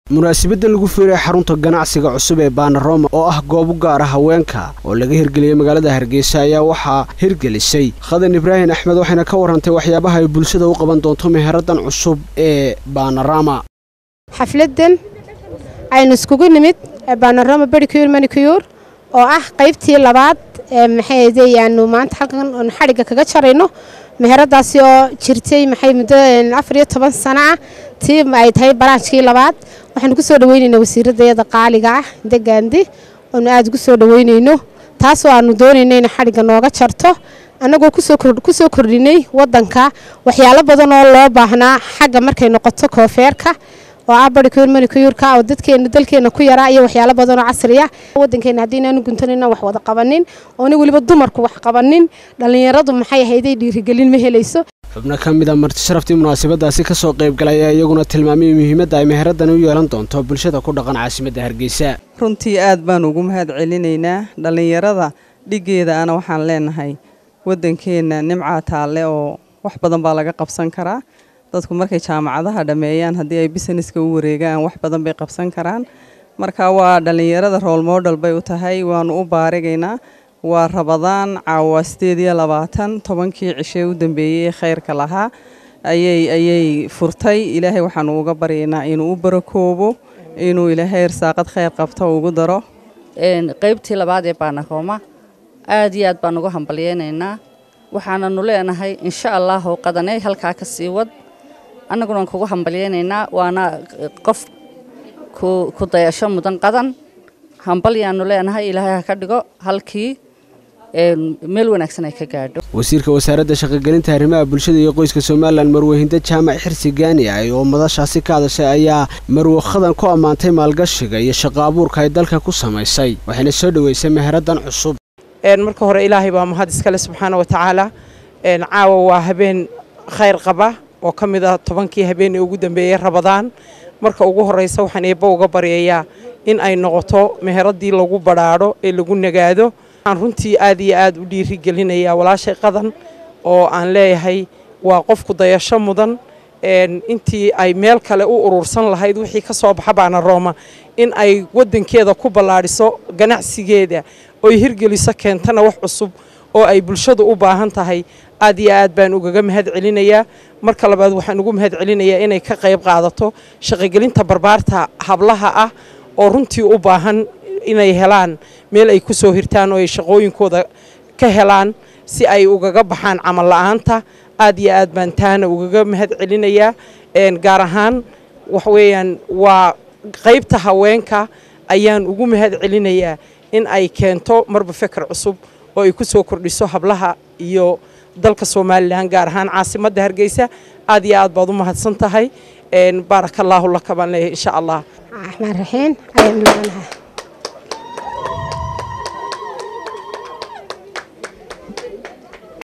munaasabaddan lagu fiiray xarunta ganacsiga cusub ee baanaroma oo ah goob u gaara haweenka oo laga hirgeliyey magaalada hargeysa ayaa waxaa hirgelisay khadan ibraahim axmed waxayna ka warrantay waxyaabaha ay bulshada u qaban doonto meheraddan cusub ee baanarama xafladdan aynu iskugu nimid baanaroma bericure manicure oo ah qaybtii labaad ee maxay yaanu maanta halkan oon xadhigga kaga jarayno meheradaasi oo jirtay maxay muddo afar iyo toban sano ah tii ay tahay baraanjkii labaad waxaanu ku soo dhaweynaynaa wasiiradayada qaaliga ah degaandi oonu aada ugu soo dhaweynayno taasoo aanu doonayno inay xadhigga nooga jarto annagoo kusoo kordhinay waddanka waxyaalo badan oo loo baahnaa xagga markay noqoto koofeerka oo ah baricure manicureka oo dadkeena dalkeena ku yaraa iyo waxyaalo badan oo casri ah waddankeena haddii inaanu guntanayna wax wada qabanin oona weliba dumarku wax qabanin dhallinyaradu maxay ahayday dhiirigelin ma helayso xubno ka mid a marti sharaftii munaasabadaasi ka soo qaybgalay ayaa iyaguna tilmaamay muhiimadda ay meheraddan u yeelan doonto bulshada ku dhaqan caasimadda hargeysa runtii aad baan ugu mahad celinaynaa dhallinyarada dhiggeeda ana waxaan leenahay waddankeenna nimcaa taalle oo wax badan baa laga qabsan karaa dadku markay jaamacadaha dhammeeyaan haddii ay busineska u wareegaan wax badan bay qabsan karaan marka waa dhallinyarada rool model bay u tahay waanu u baarigaynaa waa rabadaan caawa sideed iyo labaatan tobankii cishee u dambeeyey ee khayrka lahaa ayay ayay furtay ilaahay waxaanu uga baryaynaa inuu u barakoobo inuu ilaahay irsaaqad khayr qabto ugu daro qaybtii labaad ee baanarooma aad iyo aad baan uga hambalyeynaynaa waxaananu leenahay insha allahu qadaney halkaa ka sii wad annaguna waan kugu hambalyeynaynaa waana qof ku dayasho mudan qadan hambalyaanu leenahay ilaahay ha ka dhigo halkii meel wanaagsan ay ka gaadho wasiirka wasaaradda shaqogelinta arrimaha bulshada iyo qoyska somalilan marwehinda jaamac xirsi gaani ah oo madashaasi ka hadashay ayaa marwe khadan ku ammaantay maalgashiga iyo shaqo abuurka ay dalka ku samaysay waxayna soo dhoweysay meheraddan cusub marka hore ilaahay baa mahad iskale subxaana wa tacaala caawa waa habeen khayr qaba oo ka mid ah tobankii habeenii ugu dambeeyey rabadaan marka ugu horreysa waxaan eebba uga baryayaa in ay noqoto meheraddii lagu badhaadho ee lagu nagaado waxaan runtii aad iyo aad u dhiirigelinayaa walaashay qadan oo aan leeyahay waa qofku dayasho mudan intii ay meel kale u urursan lahayd wixii ka soo baxa baana rooma in ay waddankeeda ku ballaadhiso ganacsigeeda oy hirgeliso keentana wax cusub oo ay bulshadu u baahan tahay aad iyo aad baan ugaga mahad celinayaa marka labaad waxaan ugu mahad celinayaa inay ka qayb qaadato shaqogelinta barbaarta hablaha ah oo runtii u baahan inay helaan meel ay ku soo hirtaan oo ay shaqooyinkooda ka helaan si ay ugaga baxaan camal la'aanta aad iyo aad baan taana ugaga mahad celinayaa gaar ahaan waxweeyaan waa qaybta haweenka ayaan ugu mahad celinayaa in ay keento marba feker cusub oo ay ku soo kordhiso hablaha iyo dalka somalilan gaar ahaan caasimadda hargeysa aad iyo aad baad u mahadsan tahay baaraka allaahu laka baan leeyahay insha allah raxmaan raxiim ayaan leedahay